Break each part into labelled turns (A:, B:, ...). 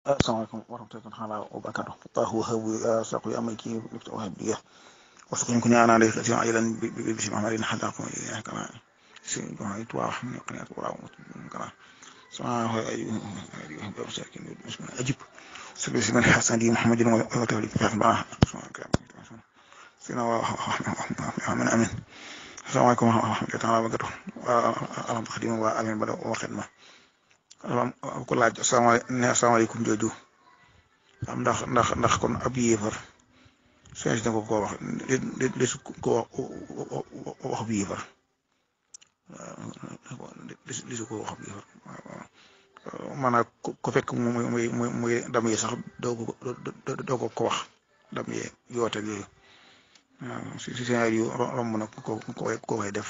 A: السلام عليكم ورحمة الله تعالى وبركاته الله وهب ساقي أمريكي وهب لي وسكن كني أنا عليك أتي عيلا بسم عملين حتى أقوم إليه كما سيجمع يتواح من قناة وراء كما سماه أيها أيها بساكن مسلم أجب سبس من حسن دي محمد وتولي فهم معه سينا من أمين السلام عليكم ورحمة الله تعالى وبركاته ألم تخدم وأمين بدأ وخدمة ku laaj asalaamaaleykum jooju am ndax ndax ndax kon ab yéefar seen si na ko koo wax li li su ko wax ab yéefar li su ko wax ab yéefar maanaam ko fekk muy muy muy muy dam yi sax doo ko doo ko ko wax dam yi yoote yooyu waaw si si seen yu romb na ko ko koy def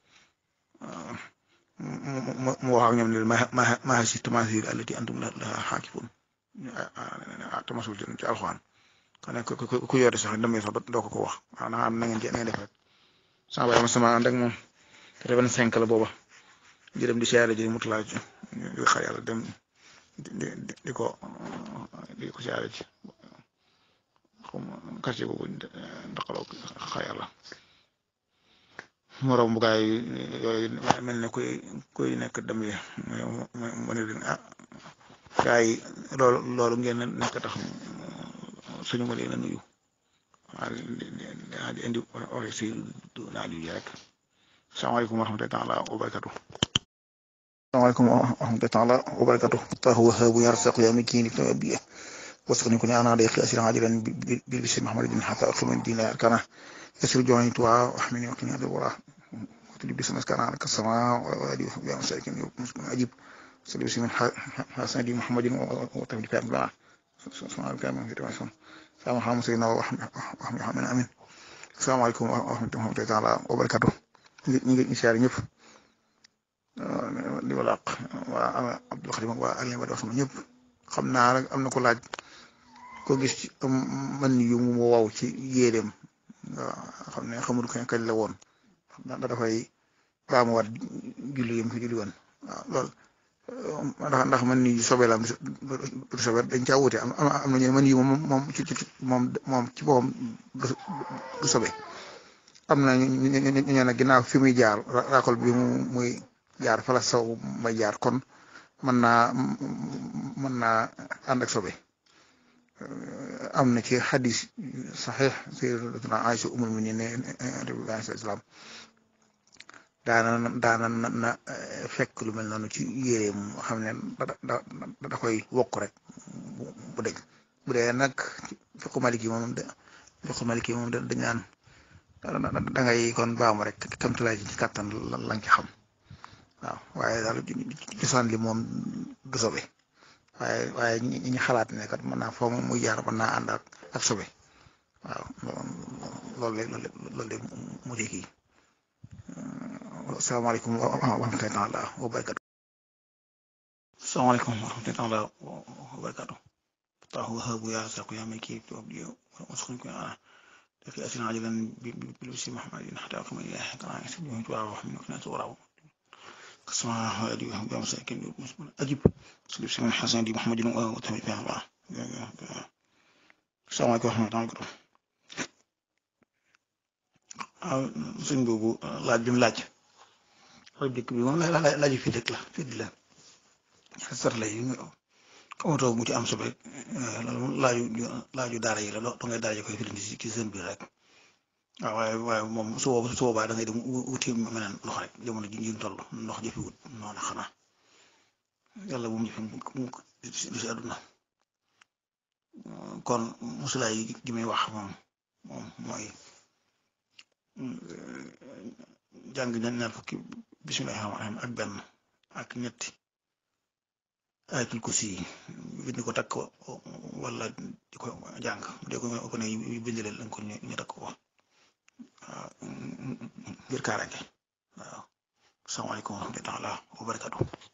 A: mu wax ak ñoom ne ma ma ma si tamaasir allati antum laha xaakifun tamasul ci alxuraan kon nag ku yore sax damay sax doo ko ko wax waaw na am na ngeen na ngeen def rek sama baay ma sama ànd ak moom quatre-vingt-cinq la booba di dem di siyaare ji mutulaa ji di xar yàlla dem di di ko di ko siyaare ji comme quartier boobu ndaqaloo xar yàlla moroom bu gaay yooyu mel ne kuy kuy nekk dem yi mu ne leen ah gaay yi loolu loolu ngeen nekk tax suñu ma leen a nuyu waa di indi ore si naa yu rek salaamaaleykum wa rahmatullahi taala wa barakatu salaamaaleykum wa rahmatullahi taala wa barakatu allahu wahabu yarsaqu ya mikini tabiya wasqni kuni ana day khasir ajilan bil bismi muhammadin hatta akhlu din arkana يسر جواني توا وحمني وقني هذا الورا وتلي بسم كان على السماء وادي يا مساكين مسكين عجيب صلي بسم حسن دي محمد وتبلي كلام لا سبحان الله كلام في تمام سلام محمد سيدنا وحمد محمد امين السلام عليكم ورحمه الله تعالى وبركاته ñi ngi siyaare ñëpp di wala waa Abdul Xadim waa Alioune Badara sama ñëpp xam naa rek am na ko laaj ko gis ci man yu mu waw ci yéeréem waaw xam ne xamul kañ kañ la woon da dafay baamuwaat julli yam fi julli woon waaw loolu ndax ndax man ni sobe la du sobe dañ caa wuute am am na ñu man yi moom moom ci ci moom moom ci boppam du sobe am na ñu ñu ne ginnaaw fi muy jaar raakol bi mu muy jaar fala saw may jaar kon mën naa mën naa ànd ak sobe am na ci xadis saxiix sayyidatuna Aïcha umul mu'minin ne islam daana daana na fekk lu mel noonu ci yéreem xam ne da da koy wokk rek bu dëgg bu dee nag fiqu maliki moom de fiqu maliki moom da dañ naan da ngay kon baamu rek kamtulaay ci kàttan lañ ci xam waaw waaye daal cosaan li moom du sobe waaye waaye ñi ñi xalaat ne kat mën naa foo muy jaar mën naa ànd ak ak sobe waaw loolu la loolu la mu di kii asalaamaaleykum wa rahmatullahi taala wa barakatu asalaamaaleykum wa rahmatullahi taala wa barakatu allahu wahabu ya saqu ya miki tubdi wasqun ku ana daki asina ajalan bi bi si muhammadin hatta aqima ilahi kana yasbihu wa rahminu kana turaw كسمع هادي وهو مساكين أجب سليب سمع حسن دي محمد وتهمي فيها الله السلام عليكم ورحمة الله وبركاته sëñ boobu laaj bi mu laaj laaj dëkk bi moom la laaj fi dëkk la fii di la sar la yi xamatoo mu ci am sobe loolu laaju laaju daara yi la loo da ngay daara ji koy fi ci seen biir rek waaw waaye waaye moom su boobaa su boobaa da ngay dem wuti meneen ndox rek jamono ji ñu toll ndox jëfi wut noonu xanaa yàlla bu mu jëfi mu lu si àdduna kon musulaay gi muy wax moom moom mooy jàng ñaar ñaar fukki bismillahi rahmaani rahiim ak benn ak ñetti ayatul kursi yi bind ko takk wala di ko jàng de ko ko ne bind leen lañ ko ñu takk ko waaw ngir kaaraange waaw salaamaaleykum wa rahmatulah wa barakatu